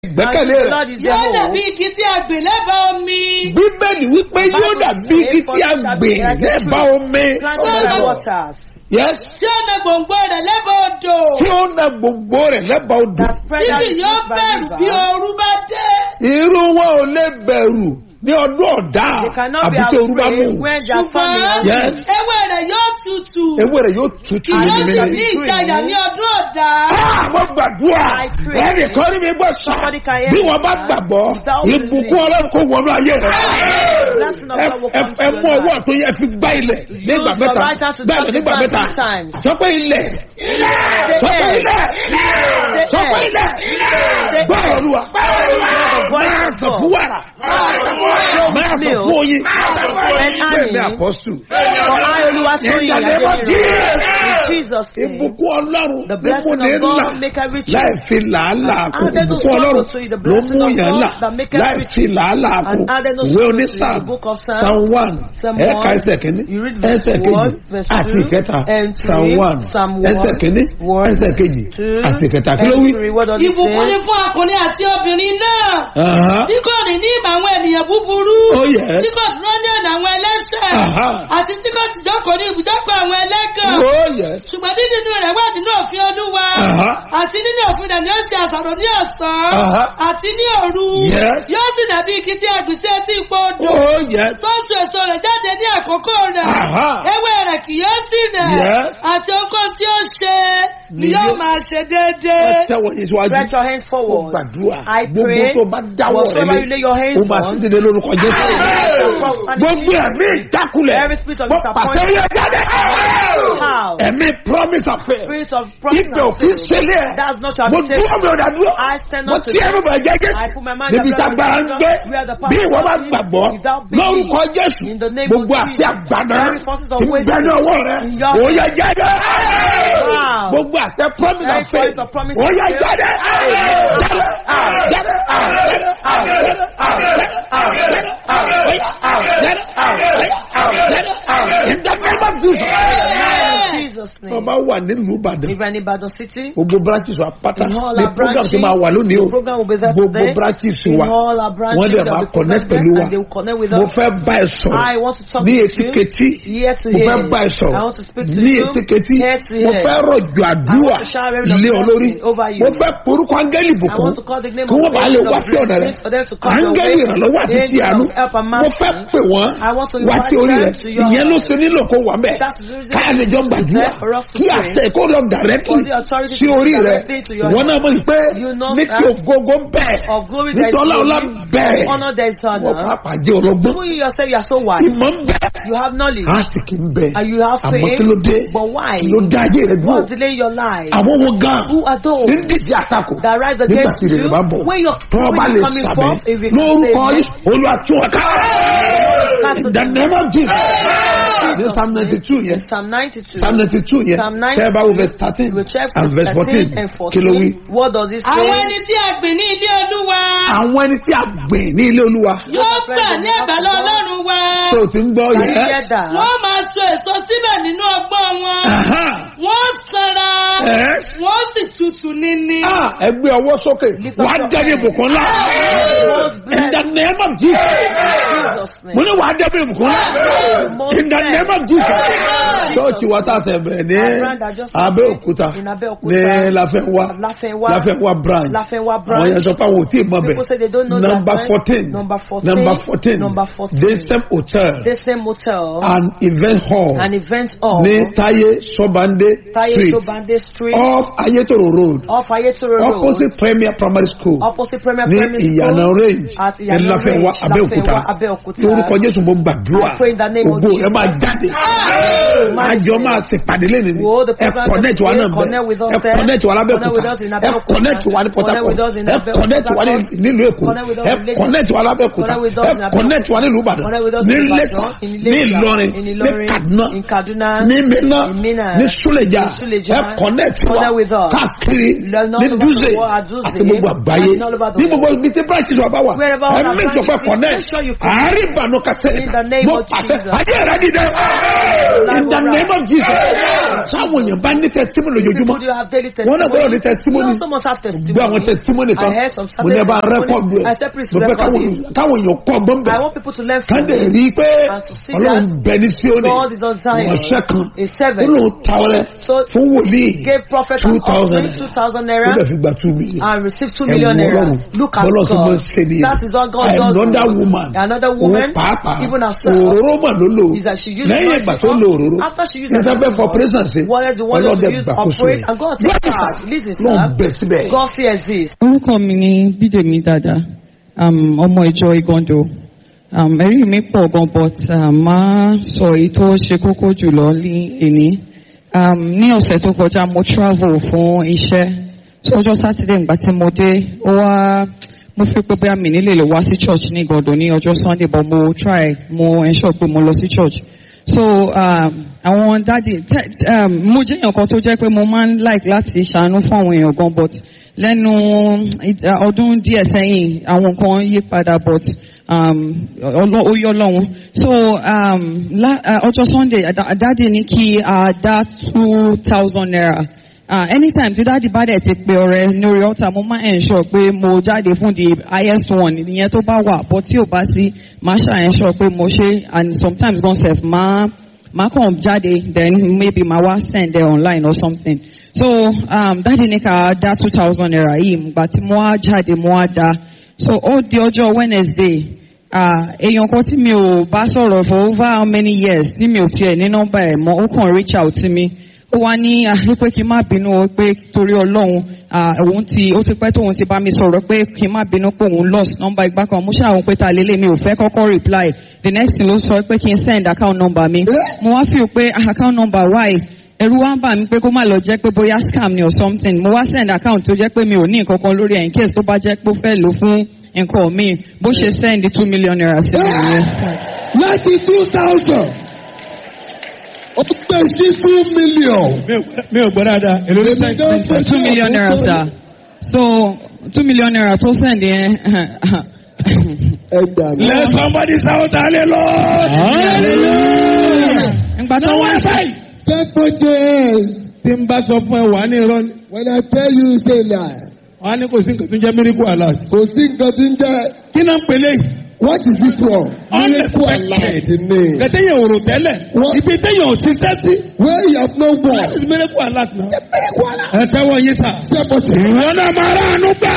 ìgbẹ́kẹ̀lé And the rẹ̀. Lord is yóò your dàbí hope. igi tí a gbìn lẹ́bàá omi. bíbélì wípé yóò dàbí igi tí a gbìn lẹ́bàá omi. Planted by the waters. yes tí ó na gbòǹgbò rẹ̀ lẹ́bàá odò. tí ó na gbogbo rẹ̀ lẹ́bàá odò. That spread tí out kì its yóò roots by bẹ̀rù bí river. ooru bá dé. irú wọn ò lè bẹ̀rù ní ọdún ọ̀dá They cannot be àbí tí orú bá mú. afraid when they are ṣùgbọ́n famine. Yes. ewé rẹ̀ yóò tutù. ewé rẹ̀ yóò tutù kì yóò sì nínú ní rẹ̀. ìjayà ní ọdún ọ̀dà. Àwọn gbàdúrà I pray. ẹnì kan rí mi gbọ́ sọ Somebody can hear bí me, wọ́n bá sir. gbàgbọ́ Without ìbùkún believing. ọlọ́run kò wọnú ayé rẹ̀. Blessing of Ẹ God will ẹ- come to ẹ your mú ọwọ́ life. tó yẹ fi gbá ilẹ̀ nígbà Use mẹ́ta your right hand to bẹ́ẹ̀ touch the nígbà ground mẹ́ta three times. sọ pé ilẹ̀ Say sọ pé air. ilẹ̀ Say sọ pé air. ilẹ̀ Say gbọ́ olúwa voice máa of sọ God. fún wàrà máa sọ milk fún oyin and bẹ́ẹ̀ ni honey. àpọ́sù For I, Oluwatoyin, In the name of Jesus. in Jesus' name. ìbùkún ọlọ́run The ló mú blessing ní of ńlá God make every láì change. fi làálàá kù added no ìbùkún ọlọ́run sorrow to it, the ló blessing mú of yàn God ńlá that make láì every fi làálàá kù And added no ìwé sorrow to onísàm the book of Psalm. psalm one Psalm ẹ̀ka one. ẹsẹ̀ kìíní You read verse ẹsẹ̀ kejì one, verse àti two, ìkẹta and psalm three, one Psalm one, ẹsẹ̀ kìíní one, ẹsẹ̀ kejì two, àti ìkẹta kí ló and wí. three. What does it ìbùkún ni say? fún ọkùnrin àti obìnrin náà. Aha. tí kò rìn ní ìmọ̀ àwọn ènìyàn búburú. Oh, yes. tí kò dúró ní ọ̀nà àwọn ẹlẹ́sẹ̀. Aha. àti tí kò tìjọ́kọ̀ ní ibùdókọ̀ àwọn ẹlẹ́gàn. oh yes ṣùgbọ́n dídínú rẹ̀ wà nínú òfin olúwa. Aha. àti nínú òfin rẹ̀ ni ó ṣe àṣàrò ní ọ̀sán. Aha. àti ní òru. Yes. yóò sì dàbí igi tí a gbìn sí etí ipò odò. oh yes sọ́ọ̀sù èso rẹ̀ jáde ní àkókò rẹ̀. Aha. ewé rẹ̀ kì yóò sì rẹ̀. Yes. àti ohunkóhun tí ó ṣe ni Ni yóò yóò- máa ṣe ẹ déédéé. tẹ́wọ́ yín síwájú Stretch your hands ó forward. gbàdúrà I gbogbo pray. tó bá dáwọ́ rẹ Whatsoever you lay your lé hands ó máa on. sì dédé lórúkọ jésù gbogbo ẹ̀mí ìjákulẹ̀ Every spirit of mo disappointment. pàṣẹ rí ẹ jáde How? ẹ̀mí promise affair Spirit of promise ibẹ̀ òfin ṣẹlẹ̀ ẹ̀ That's not your mo habitation. dúró mi ò dá dúró I stand mo up to tí ẹnu bẹ̀ jẹ́jẹ́ I put my mind níbi on tá agbára ń gbé where the power bí ìwọ bá is, gbàgbọ́ without belief, lórúkọ jésù in the name gbogbo of àṣẹ Jesus, àgbàdo every forces of tí ń bẹ wisdom ní ọwọ́ rẹ in your ó yẹ jáde Wow. gbogbo àṣẹ promise Every affair voice of promise ó yẹ affair. jáde jáde jáde in the name of Jesus. In Jesus' name. ọba wà nílùú ìbàdàn If any Ibadan city, gbogbo branches wa pátá in all ní our program branches, tí máa wà lónìí o the program will be there gbogbo today. branches In wa all our branches, wọ́n dẹ̀ there máa will be connect program pẹ̀lú there wa and they will connect with mo us. fẹ́ bá ẹ sọ̀rọ̀ I want to talk ní to etí you. ketí Ear to mo ear. fẹ́ bá ẹ I sọ̀rọ̀ want to speak to ní you. etí ketí Ear to mo ear. fẹ́ rọ̀jò àdúrà I want to shower every lé ọ lórí blessing over you. mo fẹ́ porúkọ áńgẹ́lì I bùkún want to call the name kí of wọ́n bá lè the wá sí ọ̀nà rẹ for them to come your áńgẹ́lì way. ìrànlọ́wọ́ àti ti Angel àánú of help and mo mercy. fẹ́ pè wọ́n I want to wá sí invite orí rẹ them to your ìyẹn ló house. ṣe nílò kó wà mẹ́ That's the reason káà lè jọ gbàdúrà there for us to kí pray. àṣẹ kó lọ directly For the authority sí to orí rẹ directly to your wọn náà mọ̀ pé You know ní ti that ògógó bẹ́ẹ̀ Of glory there is nítorí ọlá glory. bẹ́ẹ̀ Honor there is wọ́n honor. pàápàá jẹ́ ọlọ́gbọ́n Even you yourself, you are so wise. ìmọ̀ ń bẹ́ẹ̀ You have knowledge. àsìkì ń bẹ́ẹ̀ And you have àmọ́ faith. kí ló dé But why? kí ló dá ayé rẹ dúró What's delaying your life? àwọn wo gan Who are those ní dídí àtakò that rise nígbà against tí ìrèlè you bá ń bọ̀ when you're tó o bá when lè you're coming sàmì forth? If you can lórúkọ say yìí olúwa tún wọn ká Cast in the name of Jesus ní psalm ninety two yẹn In Psalm 92. psalm ninety two yẹn Psalm 92, tẹ́ ẹ bá wo verse thirteen we check and verse 13 fourteen and kí ló wí. 14. What does it àwọn say? ẹni tí a gbìn ní ilé olúwa àwọn ẹni tí a gbìn ní ilé olúwa yóò gbà ní àgbàlá ọlọ́run wa tó o ti ń gbọ́ Can you yẹn. get that? wọ́n máa so èso síbẹ̀ nínú ọgbọ́n wọn Aha. wọ́n sanra Yes. wọ́n sì tutù níní. Ah, ẹ gbé ọwọ́ sókè Lift up wàá your dẹ́bi ìbùkún ńlá in the name of Jesus Jesus' name. mo ní wàá dẹ́bi ìbùkún ńlá in the name of Jesus church wa ta sẹ bẹ ní Abẹ́òkúta In Abẹ́òkúta. ní Láfẹ́nwá Láfẹ́nwá. Láfẹ́nwá branch Láfẹ́nwá àwọn branch. yẹn sọ pé àwọn ò tí ì mọ People say they bẹ̀ don't know that number branch. fourteen Number 14. number fourteen Number 14. the same hotel The same motel. and event hall An event hall. ní Táyé Sọ́bàndé Taye street Sobande Street. off Ayétòrò road Off Ayetoro Road. opposite Premier Primary School Opposite Premier ní Primary ìyànà School. range At ní Ìyànà Láfẹ́nwá Range, Abẹ́òkúta Láfẹ́nwá, Abẹ́òkúta. lórúkọ Jésù mo gbàdúrà I pray in the name of ògo Jesus. ẹ máa jáde àjọ máa ṣèpàdé lẹ́nu ni Wo the ẹ program connect wa today, náà connect with bẹ us ẹ there. connect wa Connect with lábẹ́òkúta us in ẹ Abẹ́òkúta. connect wa ní Port Connect with us Harcourt in ẹ Abẹ́òkúta. connect wa ní nílùú Èkó Connect with us ẹ in Lagos. connect wa lábẹ́òkúta Connect with us ẹ in Abẹ́òkúta. connect wa nílùú Ìbàdàn Connect with us ní in Iléṣà Ibadan, in ní Iléṣà, Ìlọrin in ní Ìlọrin, Kaduna in Kaduna, ní Minna in Minna, ní Suleja in Suleja. ẹ connect wa Connect with us. káàkiri Learn all ní about Dúzè the world at Dutse. àti gbogbo àgbáyé And all over the ní gbogbo world. ibi tí branches wa bá wà Wherever ẹ our make sure pé branches is, connect make sure you connect. àárín àánú kásẹ̀ In the name mo of pàṣẹ Jesus. ayé rẹ dìde in the name of jesus táwọn èèyàn bá ní testimony lójoojúmọ́ People you have daily wọn náà gbọ́dọ̀ ní testimony. testimony You also must have testimony. gbé àwọn testimony kan I heard some mo ní ẹ bá certain rẹ́kọ̀dù testimony. ẹ̀ I said please mo fẹ́ record káwọn it. káwọn èèyàn kọ́ ọgbọ́n I bẹ̀ want people to learn ká from dẹ̀ it. rí i pé And to see ọlọ́run that bẹ ní síónì God is on Zion. ìránṣẹ́ kan A servant. ó lóun ta ọrẹ So fún wòlíì gave prophet two an thousand offering, 2,000 ó naira dẹ̀ fi gba two million and received 2 ẹ million wo naira. ọlọ́run Look at bọ́lá tó máa ń God. ṣe nìyẹn That is what God does. another woman Another woman, òun pàápàá even herself, òróró mà ló lò is that she used lẹ́yìn anointing ìgbà tó oil. lo òróró After she used ní sábẹ́ anointing for oil, presence ṣe wanted the one ọlọ́dẹ to use gbàkóso operate rẹ̀ and God take charge. Listen, lọ́n sir. bẹ̀ síbẹ̀ God sees this. orúkọ mi ni bídèmí dada um, ọmọ ìjọ igando um, ẹ̀rí mi pọ̀ gan but um, máa sọ èyí tó ṣe kókó jùlọ ní èní um, ní ọ̀sẹ̀ tó kọjá mo travel fún iṣẹ́ so ọjọ́ sátidé ìgbà tí mo dé ó wá mo fi pé bóyá mi nílè lè wá sí church ní igando ní ọjọ́ sunday but mo try mo ensure pé mo lọ sí church so um, àwọn dáàdi tẹ- um, mo jẹ́ èèyàn kan tó jẹ́ pé mo máa ń like láti ṣàánú fún àwọn èèyàn gan but lẹ́nu id- ọdún díẹ̀ sẹ́yìn àwọn nǹkan yí padà but um, ọlọ́- ó yọ lọ́hún so um, la- uh, ọjọ́ sunday dá- dáàdi ní kí a dá two thousand naira uh, anytime tí dáàdi bá dẹ̀ ti pe ọ̀rẹ́ lórí ọ̀tà mo máa ensure pé mo jáde fún the highest one ìyẹn tó bá wà but tí ò bá sí máa ṣà ensure pé mo ṣe and sometimes gan sef máa máa kàn jáde then maybe máa wá send there online or something so um, dáàdi ní ká dá two thousand naira yìí ìgbà tí mo wá jáde mo wá dá so ó di ọjọ́ wednesday ah, èèyàn kan tí mi ò bá sọ̀rọ̀ for over how many years tí mi ò tiẹ̀ ní nọ́mbà ẹ̀ mọ́ ó kàn reach out sí mi ó wá ní ah, pé kí n má bínú o pé torí ọlọ́run ah, òun ti ó ti pẹ́ tóun ti bá mi sọ̀rọ̀ pé kí n má bínú pé òun lost nọ́mbà ìgbà kan mo ṣàwọn pé ta lélẹ̀ mi ò fẹ́ kọ́kọ́ reply the next thing ló sọ pé kí n send account number mi mo wá feel pé ah, account number why ẹ̀rù wá ń bà mí pé kó má lọ jẹ́ pé bóyá scam ni or something mo wá send account tó jẹ́ pé mi ò ní nǹkan kan lórí ẹ̀ in case tó bá jẹ́ pé ó fẹ́ lò fún nǹkan mi bó ṣe send two million naira sí mi nìyẹn. láti two thousand ó gbé sí two million. mi ò gbọ́ dáadáa èlò ló Èmi gan fẹ́ two million naira sir so two million naira tó send yẹn ẹ gbà mí. let somebody shout hallelujah ìgbà tó wá Faithful James, tí n bá sọ fún ẹ wà ní irọ́ ni when I tell you say lie, wà á ní kò sí nǹkan tó ń jẹ́ miracle alert kò sí nǹkan tí ń jẹ́. kí náà ń pèlè What is this one? Miracle alert ni. kẹtẹ́yìn òrò tẹ́lẹ̀ What? ibi tẹ́yìn ò ti tẹ́sí Where you have no one. that is miracle alert náà ẹ tẹ́wọ́ yín sà. Ṣé mo ti. ìwọ náà máa ránu gbà.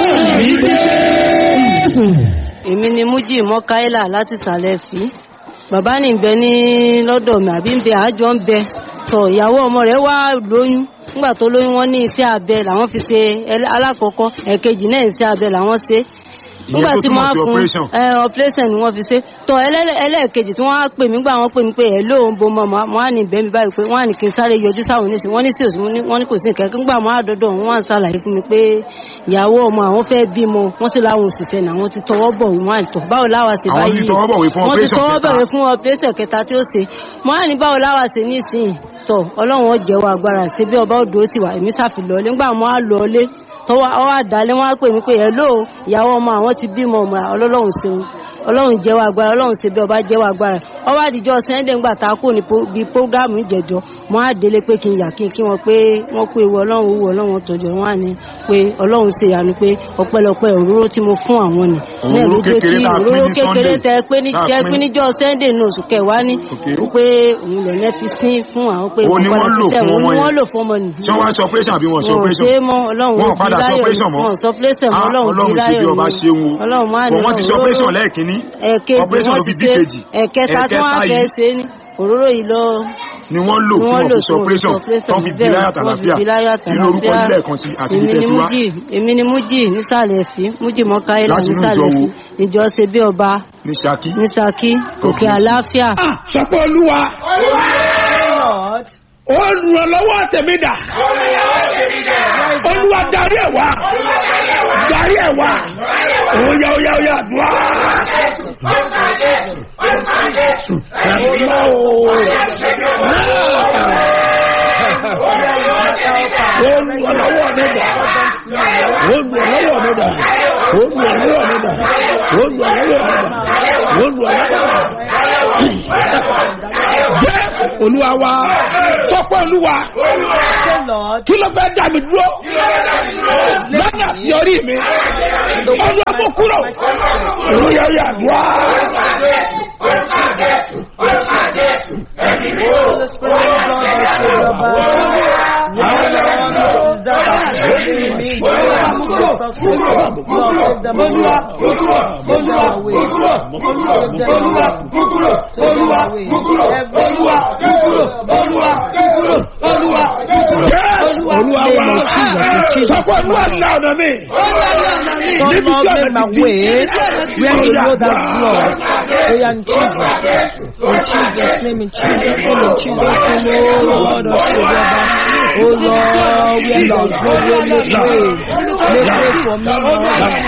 èmi ni mújì mọ́káílà láti ìsàlẹ̀ fi bàbá ní ń bẹ ní lọ́dọ̀ mi àbí ń bẹ àjọ ń bẹ tọ ìyàwó ọmọ rẹ̀ wá lóyún nígbà tó lóyún wọn ní iṣẹ́ abẹ làwọn fi ṣe ẹlẹ́- alákọ̀ọ́kọ́ ẹ̀kejì náà iṣẹ́ abẹ làwọn ṣe nígbà tí mo á fún ẹ operation ni wọ́n fi ṣe tọ ẹlẹ́- ẹlẹ́ẹ̀kejì tí wọ́n á pè mí gbà wọ́n pè mí pé ẹ̀ lóun bo mọ́ mo á ní bẹ́ẹ̀ mi báyìí pé wọ́n á ní kí n sáré yọjú sáwọn oníṣẹ́ wọ́n ní sí òsì wọ́n ní kò sí nǹkan nígbà mo á dọ́dọ̀ wọn wọ́n á ṣàlàyé fún mi pé ìyàwó ọmọ àwọn fẹ́ bímọ wọ́n sì láwọn òṣìṣẹ́ náà wọ́n ti tọwọ́ bọ̀ wọ́n á tọ̀ báwo láwa ṣe Àwọn báyìí ti tọwọ́ bọ̀wé fún wọ́n ti operation tọwọ́ kẹta. bọ̀wé fún operation kẹta tí ó ṣe mo á ní báwo láwa ṣe ní ìsìn tọ̀ ọlọ́run ó jẹ́wọ́ agbára ṣe bí ọba òdò ti wà èmi ṣàfi lọlé nígbà mo á lọlé tọwọ́ ọ àdálé wọn á pè mí pé ẹ lóò ìyàwó ọmọ àwọn ti bímọ ọmọ ọlọ́run ṣeun ọlọ́run jẹ́wọ́ agbára ọlọ́run ṣe bí ọba jẹ́wọ́ agbára ọwọ́ àdìjọ́ sẹ́ńdẹ̀ ńgbà tá a kò ní po- bí prógámù ìjẹ̀jọ́ mo á délé pé kí n yà kí n kí wọn pé wọ́n kó ewu ọlọ́run owó ọlọ́run tọ̀jọ́ wọn á ní pé ọlọ́run ṣe ìyanu pé ọpẹ́lọpẹ́ òróró tí mo fún àwọn ni náà ló Òróró jẹ́ kí kékeré tá a pín òróró ní kékeré Sunday. tẹ pé ní Tá a jẹ́ pín. pé níjọ́ sẹ́ńdẹ̀ ní oṣù kẹwàá ní Okay. pé òun lọ lẹ́ fi sín fún àwọn pé Òun ni wọ́n lò ṣiṣẹ́, fún òun ọmọ ni yẹn. wọ́n lò fún ọmọ nìyí ṣé wọ́n á ṣe operation àbí wọ́n ṣe wọn ò operation. ṣe é mọ́ ọlọ́run wọn ò ò padà bí ṣe láyọ̀ operation mọ́. wọn ò sọ operation mọ́ Ah, ọlọ́run ò bí ọlọ́run ṣe láyọ̀ bí ọba ṣe ń wo. ọlọ́run máa ní Bọ̀ wọ́n ti ṣe òróró- operation lẹ́ẹ̀kínní. ẹ̀ẹ̀kejì operation wọ́n ló ti fi bí ṣe kejì. ẹ̀ẹ̀kẹta tí wọ́n á Ẹ̀ẹ̀kẹta fẹ́ yìí ṣe ní òróró yìí lọ ni wọ́n lò ni tí wọ́n wọ́n lò fi ṣe operation tán fi bí láyà tàlàfíà wọ́n fi bí láyọ̀ nínú orúkọ tàlàfíà. nílẹ̀ kan sí àti èmi bí ni tẹ̀síwá. mújì èmi ni mújì nísàlẹ̀ sí mújì mọ́káyélà Láti inú nísàlẹ̀ ìjọ sí wo? ìjọ ṣe bí ọba ní Ṣakí. ní Ṣakí òkè àlàáfíà sọpọ̀ olúwa Lord, olùrànlọ́wọ́ tèmi dà olúwa darí ẹ̀ wá darí ẹ̀ wá oya oya oya dùá. ẹ̀mọ́ o olùrànlọ́wọ́ mi dà olùrànlọ́wọ́ mi dà olùrànlọ́wọ́ mi dà olúwa olúwa olúwa jẹ́ olúwa wa sọ́kọ́ olúwa Say, Lord, kí ló fẹ́ dá mi dúró lọ́nà àṣeyọrí mi olúwa kò kúrò olúwa yà dùá. Holy Spirit, Lord, I say, Baba. Lord, that I say, me, me. Lord, take them away. Take them away. Take them away. Take them away. Yes, olúwa wa sọ́kọ́ olúwa ńlá ọ̀nà mi God, níbi tí Lord, ọ̀nà make my ti way di where you know that Lord. Oh, yeah, in Jesus. In Jesus' name, in Jesus' name, in Jesus' name, oh Lord, oh Shebaba. Oh Lord, where there is no way, make way. Make way for me, Lord.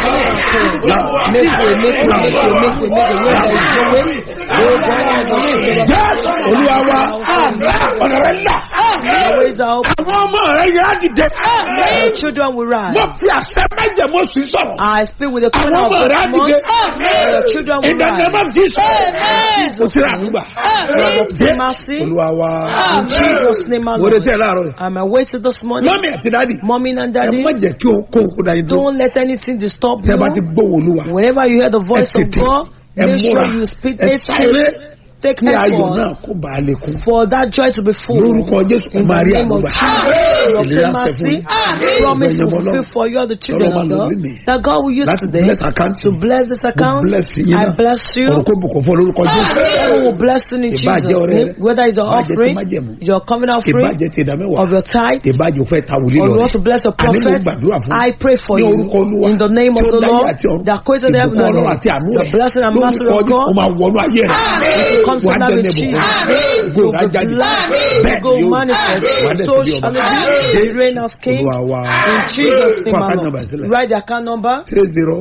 Make way, make way, make way, make way, make way. Where there is no way, oh God, oh Shebaba. yes olúwa wa ọ̀nà rẹ̀ ńlá The ways are open. àwọn ọmọ rẹ̀ yẹn á dìde Your children will rise. wọ́n fi àṣẹ mẹ́jẹ̀mú sí sọ̀rọ̀ I speak with the àwọn corner of ọmọ rẹ̀ á this dìde month. Your children will ìdáná rise. má fi sọ̀rọ̀ o ti rà nígbà Obtain mercy. olúwa wa In Jesus' name, my mo retí ẹ Lord. láàárọ̀ yìí I'm awaiting this morning. mọ́mí àti dáàdì Mommy and ẹ daddy, má jẹ́ kí o kó o kó da yín dúró don't let anything disturb tẹ́ bá ti you. gbóhùn olúwa Whenever you hear the voice ẹ of tètè God, ẹ make múra sure you speak ẹ it. sáré Take kí ayọ̀ náà effort kó bàa lè kún for that joy to be full. lórúkọ jésù ẹ In máa the rí name of àdúgbà Jesus, your ìlera ṣẹ fún mercy, yín promise Ọgbẹ̀yìn will fulfill ọlọ́run. for you all the children Ọlọ́run of máa lò God. mí mi. That God will use láti today bless account to bless this mo account. bless yín I náà bless you. ọ̀rọ̀ kó bùkún fún olórúkọ jésù Heaven will bless you in Ìbàjẹ́ Jesus' ọrẹ name. rẹ, Whether it's your ìbàjẹ́ ti offering, májẹ̀mú, your covenant offering, ìbàjẹ́ ti ìdámẹ́wàá of your tithe, ìbàjẹ́ òfẹ́ ta wòlíì or lọ you want to bless your àní mo prophet, gbàdúrà fún I pray for ní you orúkọ olúwa in the name tí of ó the dáyé Lord àti ọ̀run that created heaven ìbùkún and ọlọ́run àti earth. àánú The rẹ̀ blessing and mercy lórúkọ of ọdún ó God máa wọnú ayé rẹ̀ will come to wà á now dẹ́nu with ìbùkún Jesus. ògo You rẹ̀ á will jáde be bẹ́ẹ̀ blessed. ni Go yóò manifest. wà á dẹ̀ So sí bí shall ọba it be. The reign of King. olúwa wa In Jesus' name, Fún my account Lord. number sílẹ̀. Write the account number. three zero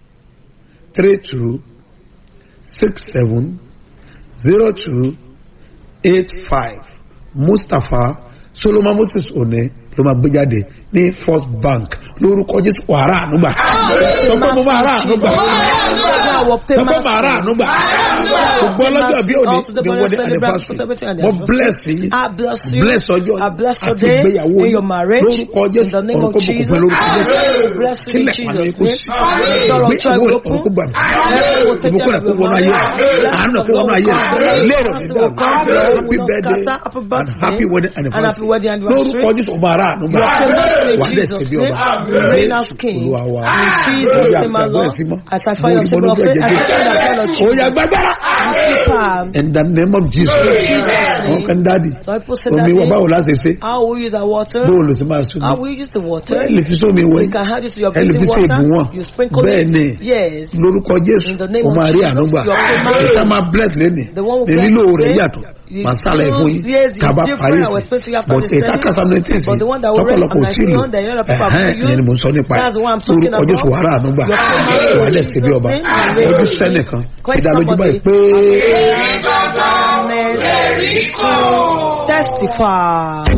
three two six seven zero two eight five mustapha solomon moses one ló máa gbé jáde ní first bank lórúkọ jésù wàrà ànúgbà tọpọ mo máa rà ànúgbà I will obtain tọpọ máa rà mercy. ànúgbà gbogbo ọlọ́jọ́ bí òní ní wọ́n ní anniversary mo bless yín I bless you. bless ọjọ́ I bless your àti day ìgbéyàwó in yín your marriage. lórúkọ In jésù the name ọ̀rọ̀ of kó bùkún Jesus. fún lórúkọ I jésù bless you in kílẹ̀ pàdé Jesus' kó name. sí Door of joy ìgbéyàwó will rẹ̀ open. ọ̀rọ̀ kó gbàgbé Heaven will take ìbùkún care rẹ̀ of kó your wọnú ayé marriage. rẹ̀ àánú rẹ̀ kó wọnú ayé rẹ̀ lérò ní dàrú happy birthday Happy and birthday. happy wedding And happy wedding anniversary anniversary. lórúkọ jésù ọba ara àánú gbà You are famous in wà á dẹ̀ Jesus' sí bí name. ọba Reign as king. olúwa wa In Jesus' lórí name, my àgbàgbọ́ Lord. ẹ̀sìn mọ́ As I find your lórí symbol of faith, I jẹjẹ stand as well of ó yà Jesus. gbàgbára Super. in the name of jesus àwọn kan dáàdi So people say omi wa that báwo láti ṣe how will you use the water? bóun ló ti máa sún How mi will you use the water? ẹ lè fi sómi wẹ̀ You can have it to your ẹ lè fi bathing sí ìbùwọ̀n water. You sprinkle bẹ́ẹ̀ ni it. Yes. lórúkọ jésù In the name o of máa rí Jesus, àánú gbà you are commanded. ìta máa bless lẹ́nì The one who ní bless lílo rẹ̀ today, yàtọ̀ you màá sálẹ̀ fún yín Yes, it's kaba different. parí I was sí expecting you after but the ìta study. kásá nineteen sí But the one that we read tọpọlọpọ on tí lò 19, the other people have ẹ̀hẹ́n to ìyẹn ni use. mò ń sọ nípa ẹ̀ That's what I'm talking lórúkọ jésù about. wàrà àánú gbà Your command wà á dẹ̀ in sí bí ọba Jesus' name, and ojú reign. sẹ́nìkan Quite ìdálójú báyìí somebody. pé. Testify.